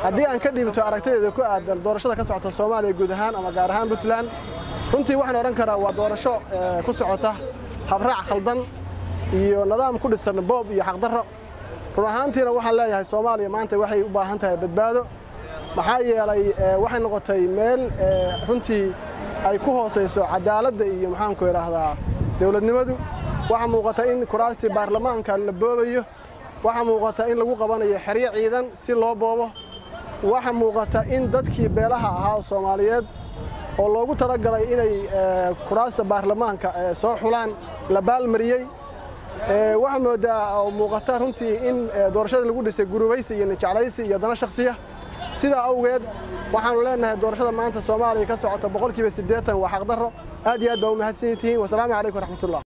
haddii aan ka dhiibto aragtadeeda ku aadan doorashada ka socota soomaaliya guud ahaan ama gaar ahaan puntland runtii waxaan odhan karaa waa doorasho ku socota habraac khaldan iyo nidaam ku dhisan boob iyo xaqdarro run ahaantiina waxaan leeyahay soomaaliya maanta waxay u baahan tahay badbaado maxaa yeelay waxay noqotay meel runtii ay ku hoosayso cadaaladda iyo maxaanku idhaahdaa dowladnimadu waxaa muuqata in kuraastii baarlamaanka la boobayo waxaa muuqata in lagu qabanayo xeryo ciidan si loo boobo waxaa muuqata in dadkii beelaha ahaa oo soomaaliyeed oo loogu talagalay inay kuraasta baarlamaanka soo xulaan la baalmariyey waxaa moodaa oo muuqata runtii in doorashada lagu dhisay gurubaysi iyo nijeclaysi iyo dana shakhsiya sidaa awgeed waxaanu leenahay doorashada maanta soomaaliya ka socota boqolkiiba siddeetan waa xaqdarro aad iyo aad baa u mahadsan tihiin wasalaamu calaykum waraxmatullah